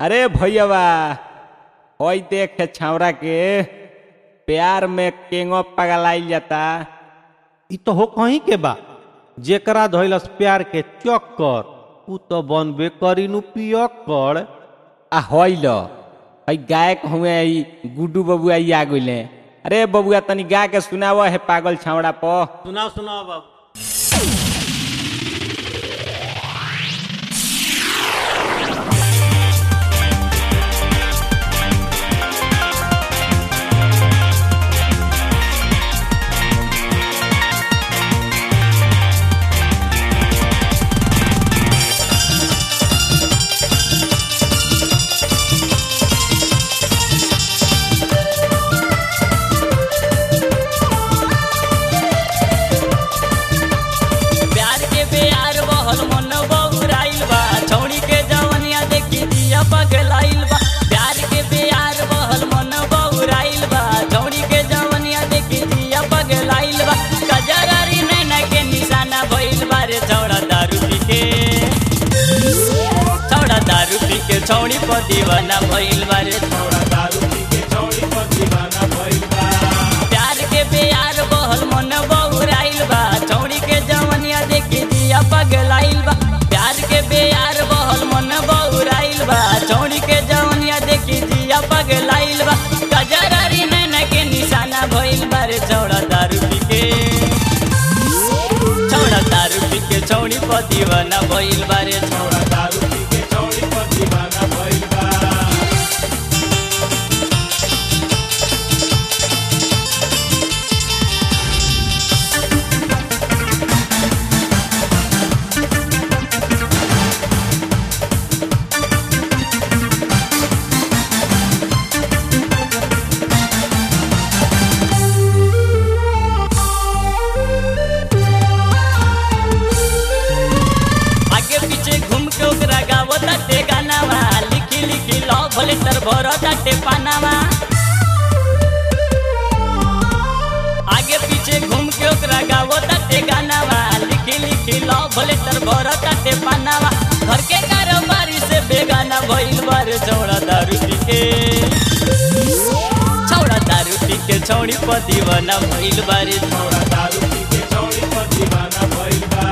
अरे भैयावा ओई देख छावरा के प्यार में केंगो पगलाइल जाता इ तो हो कहीं के बा जेकरा धइलस प्यार के चक्कर उ तो बनबे करी नु पियक्कर आ होइल हई गायक हुए ई गुड्डू बबुआ ई आ गइले अरे बबुआ तनी गा के सुनाव है पागल छावड़ा प सुनाओ सुनाओ बाबू प्यार के बेयार बहल मन बउराइल बा छौड़ी के जवनिया देखी दिया पगलाइल बा प्यार के बेयार बहल मन बउराइल बा छौड़ी के जवनिया देखी दिया पगलाइल बा कजरारी नैना के निशाना भइल बा रे छौड़ा दारू पी के छौड़ा दारू पी के छौड़ी पर दीवाना भइल बा रे छौड़ा दारू पी के छौड़ी पर दीवाना भइल बा प्यार के बेयार बहल मन बउराइल बा छौड़ी के जवनिया देखी दिया पगलाइल बा प्यार के बेयार बहल मन बउराइल बा छौड़ी के जवनिया देखी दिया पगलाइल बा कजरारी नैना के निशाना भइल बा रे छौड़ा दारू पी के छौड़ा दारू पी के छौड़ी पर दीवाना भइल बा रे छौड़ा दारू पी के छौड़ी पर दीवाना भइल बा आगे पीछे घूम के ओकरा गावो ताटे गानावा लिखी लिखी लव लेटर भरो ताटे पानावा आगे पीछे घूम के ओकरा गावो ताटे गानावा लिखी लिखी लव लेटर भरो ताटे पानावा घर के कारोबारी से बेगाना भइल बारे छौड़ा दारू पी के छौड़ा दारू पी के छौड़ी पर दीवाना भइल बारे छौड़ा दारू पी के छौड़ी पर दीवाना भइल बा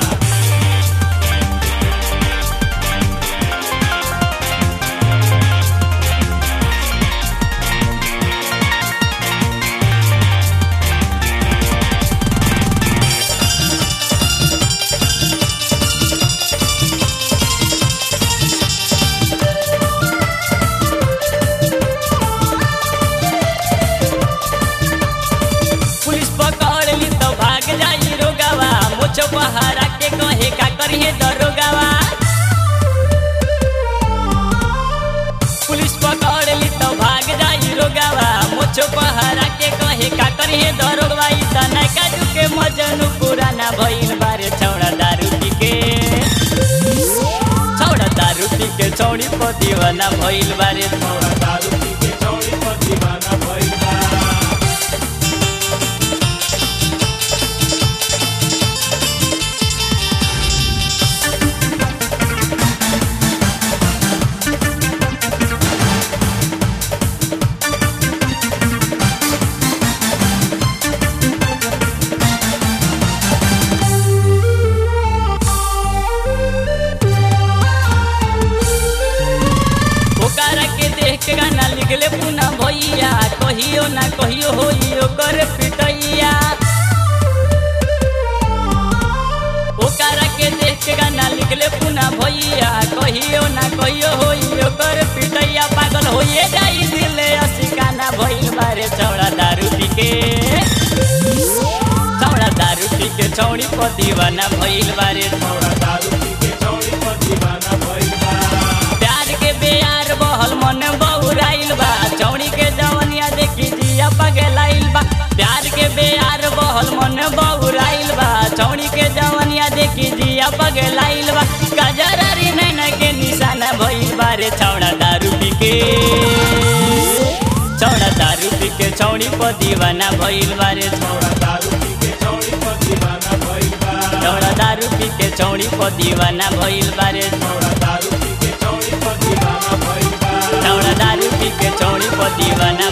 पुलिस पकड़ ली तो भाग जाई रोगावा मुझ पहाड़ा के कहे का करिए दरोगावा पुलिस पकड़ ली तो भाग जाई रोगावा मुझ पहाड़ा के कहे का करिए दरोगवा ई त नैका के मजनू पुराना भइल बारे छौड़ा दारू पी के छौड़ा दारू पी के छौड़ी पर दीवाना भइल बारे छौड़ा दारू पी के छौड़ी पर दीवाना भइल बा ओकरा के देख के गाना लिखले पुना भैया कहियो ना कहियो होई ओकर पिटैया ओकरा के देख के गाना लिखले पुना भैया कहियो ना कहियो होई ओकर पिटैया पागल होइए जाई दिले असिकाना भइल बारे छौड़ा दारू पी के छौड़ा दारू पी के छौड़ी पर दीवाना भइल बारे छौड़ा दारू पी के छौड़ी पर दीवाना भइल बा प्यार के बेयार बहल मन बउराइल बा चौड़ी के जवनिया देखी जिया पगलाइल बा प्यार के बेयार बहल मन बउराइल बा चौड़ी के जवनिया देखी जिया पगलाइल बा गजरारी नैना के निशाना भइल बारे छौड़ा दारू पी के छौड़ा दारू पी के छौड़ी पर दीवाना भइल बारे छौड़ा दारू पी के छौड़ी पर दीवाना भइल बा छौड़ा दारू पी के छौड़ी पर दीवाना भइल बारे छौड़ा दारू पी के छौड़ी पर दीवाना भइल पर दीवाना